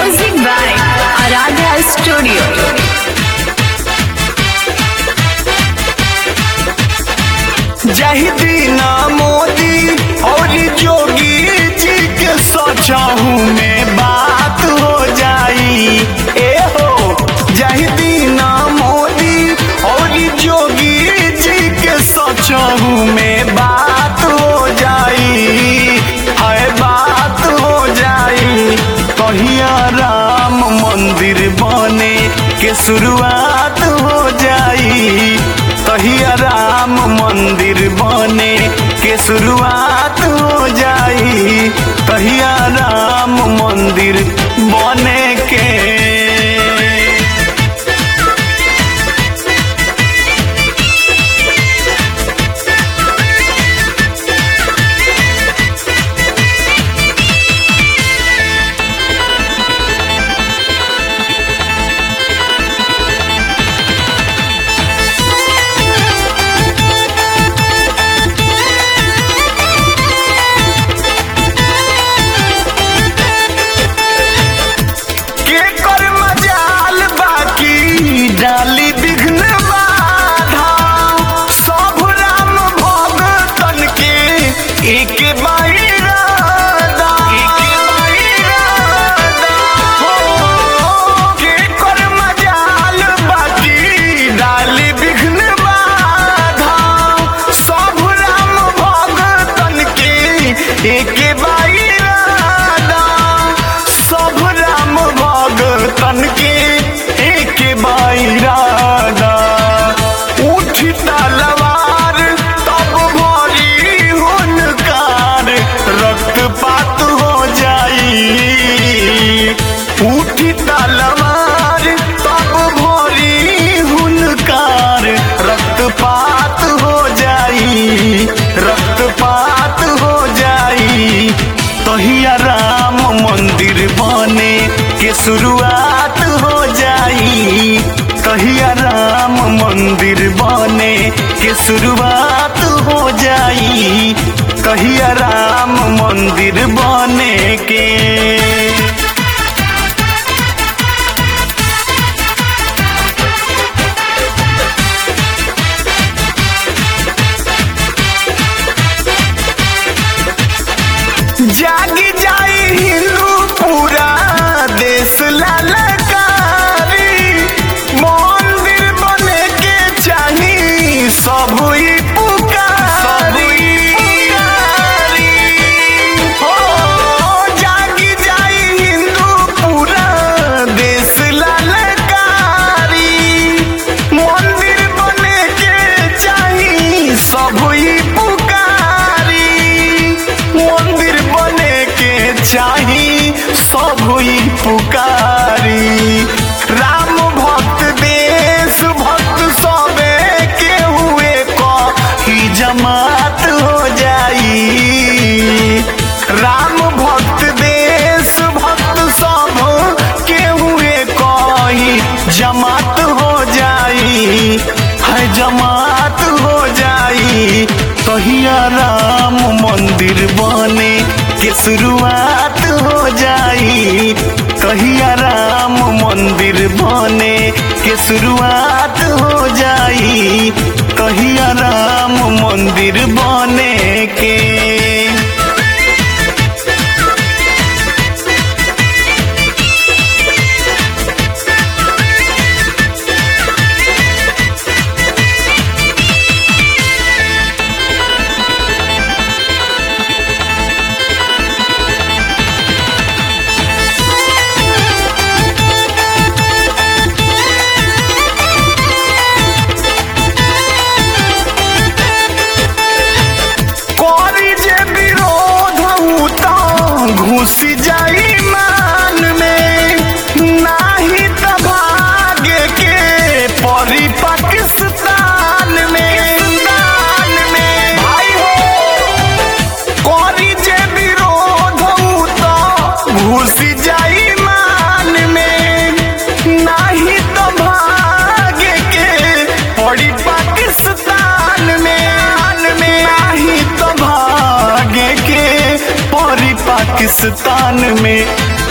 Music by Aradha Studio. जहिदीना Modi और जोगी जी के सोचहू में बात हो जाई ए हो जहिदीना मोदी और जोगी जी के सोचहू में बात हो जाई है बात हो जाई कहिया राम मंदिर बने के शुरुआत हो जाई कहिया राम मंदिर बने के शुरुआत हो जाई कहिया राम मंदिर बने के के कर मजाल बाकी डाली विघ्न बाधा सब राम भगतन के एक बाई राधा एक बाई राधा हो के कर मजाल बाकी डाली विघ्न बाधा सब राम भगतन के एक बाई राधा सब राम भगतन के एक बाइरादा उठी तलवार तब भरी हुनकार रक्तपात हो जाई उठी तलवार तब भरी हुनकार रक्तपात हो जाई रक्तपात हो जाई तहिया राम मंदिर बने के शुरुआत हो जाई कहिया राम मंदिर बने के शुरुआत हो जाई कहिया राम मंदिर बने के जागी जाई हिंदू पूरा देश ललकारी मंदिर बने के चाही सब ही पुकारी हो जागी जाई हिंदू पूरा देश ललकारी मंदिर बने के चाही सब ही पुकारी मंदिर बने के चाही सब ही पुकारी राम भक्त देश भक्त सबे के हुए को ही जमात हो जाई राम भक्त देश भक्त सब के हुए कोई जमात हो जाई है जमात हो जाई कहिया राम मंदिर बने के शुरुआत हो जाई कहिया राम मंदिर बने के शुरुआत हो जाई कहिया राम मंदिर बने के करी जे विरोध हूँ तो घुसी जाई मान में नाही त भागे के परी पाकिस्तान में दान में भाई हो करी जे विरोध हूँ तो घुसी जाई मान में नाही त भागे के पड़ी पाकिस्तान में में नाही तो भागे के परी पाकिस्तान में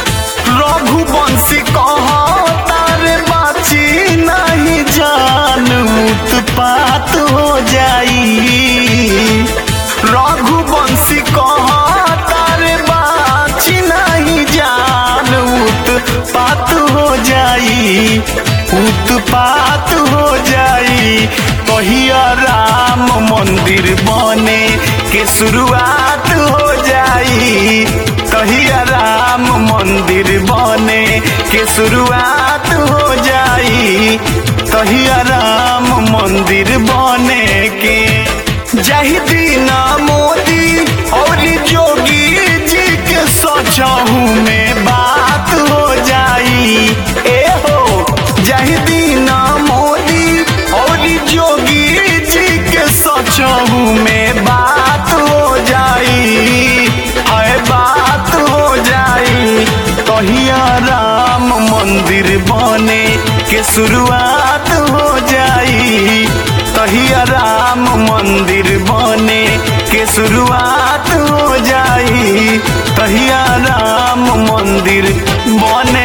रघुवंशी कहता रे बाची नहीं जान उत्पात हो जाई रघुवंशी कहता रे बाची नहीं जान उत्पात हो जाई उत्पात हो जाई कहिया राम मंदिर बने के शुरुआत हो जाई कहिया राम मंदिर बने के शुरुआत हो जाई कहिया राम मंदिर बने के जही दीना मोदी और जोगी जी के सचहू में बात हो जाई ए हो जही दीना मोदी और जोगी जी के सचहू में बात हो जाई है बात हो जाई कहिया राम मंदिर बने के शुरुआत हो जाई कहिया राम मंदिर बने के शुरुआत हो जाई कहिया राम मंदिर बने